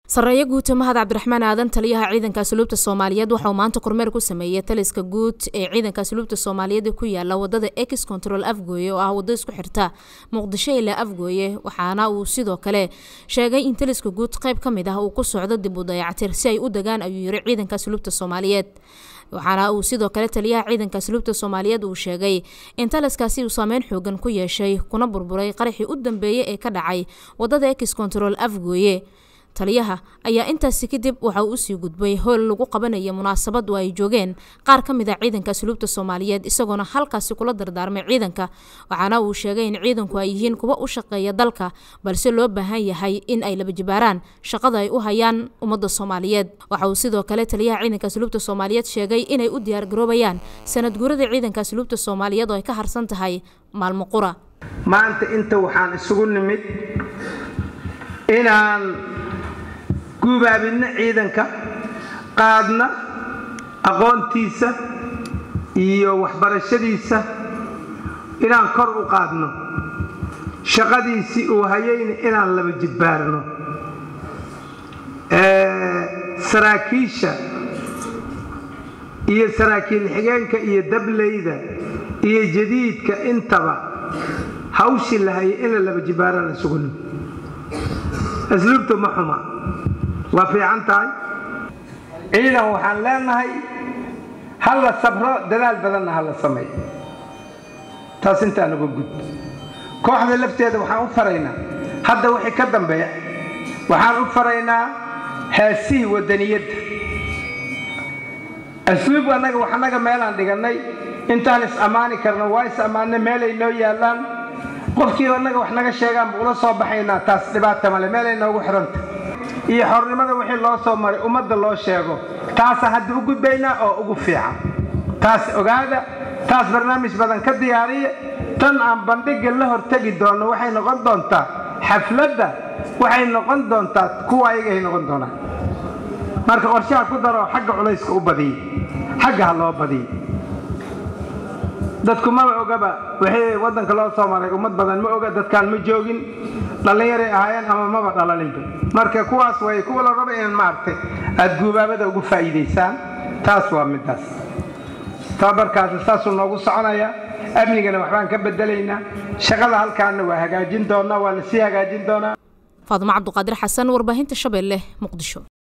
sarreeye guuta mahad cabdiraxmaan aadan taliyaha ciidanka asluubta soomaaliyeed waxauu maanta kormeer ku sameeyey taliska guud ee ciidanka asluubta soomaaliyeed ku yaala wadada ex control afgooye oo ah wado isku xirta muqdisho ilaa afgooye waxaana uu sidoo kale sheegay in taliska guud qeyb ka mid ah uu ku socdo dib u dayactir si ay u degaan ayuu yiri ciidanka asluubta soomaaliyeed waxaana uu sidoo kale taliyaha ciidanka asluubta soomaaliyeed uu sheegay in taliskaasi uu saameyn xoogan ku yeeshay kuna burburay qaraxii u dambeeyey ee ka dhacay wadada ex control afgooye taliyaha ayaa intaasi kadib waxa uu usii gudbay howl lagu qabanaya munaasabad oo ay joogeen qaar ka mid a ciidanka asluubta soomaaliyeed isagoona halkaasi kula dardaarmay ciidanka waxaana uu sheegay in ciidanku ay yihiin kuwa u shaqeeya dalka balse loo baahan yahay in ay laba jibaaraan shaqada ay u hayaan ummadda soomaaliyeed waxa uu sidoo kale taliyaha ciidanka asluubta soomaaliyeed sheegay inay u diyaargaroobayaan sanad guurada ciidanka asluubta soomaaliyeed oo ay ka harsan tahay maalmo qura maanta inta waxaan isugu nimid inaan gubaabinno ciidanka qaadna aqoontiisa iyo waxbarashadiisa inaan kor u qaadno shaqadiisii uu hayayna inaan laba jidbaarno saraakiisha iyo saraakiil xigeenka iyo dableyda iyo jadiidka intaba hawshii la hayay in la laba jibbaaraan isugu nimid asluubta ma xuma waa fiican tahay ciidan waxaan leenahay ha la sabro dadaal badanna ha la sameeyo taas intaan uga gud kooxda lafteeda waxaan u faraynaa hadda wixii ka dambeeya waxaan u faraynaa heesihii wadaniyadda asluub annaga waxanaga meelaan dhigannay intaan is ammaani karno waa is ammaanna meelay noo yaallaan qofkii annaga wax naga sheegaan ba ula soo baxaynaa taas dhibaata male meelay noogu xidhanta iyo xornimada wixii loo soo maray ummadda loo sheego taasa hadda u gudbaynaa oo ugu fiican taas ogaada taas barnaamij badan ka diyaariya tan aan bandhigga la hortegi doonno waxay noqon doontaa xafladda waxay noqon doontaa kuwa ayagahay noqon doonaan marka qorshaha ku daroo xagga culayska u badiya xagga ha loo badiya dadku maba ogaba wixii waddanka loo soo maray ummad badan ma oga dadkaan ma joogin dhallinyaray ahaayeen ama maba dhalalinba marka kuwaas way kuwa la raba inaan maaragtay aada guubaabada ugu faa'iidaysaan taas waa middaas tababarkaasi saasuu noogu soconaya amnigana waxbaan ka bedelaynaa shaqada halkaana waa hagaajin doonaa waa lasii hagaajin doonaa faadimo cabduqaadir xasan warbaahinta shabeelle muqdisho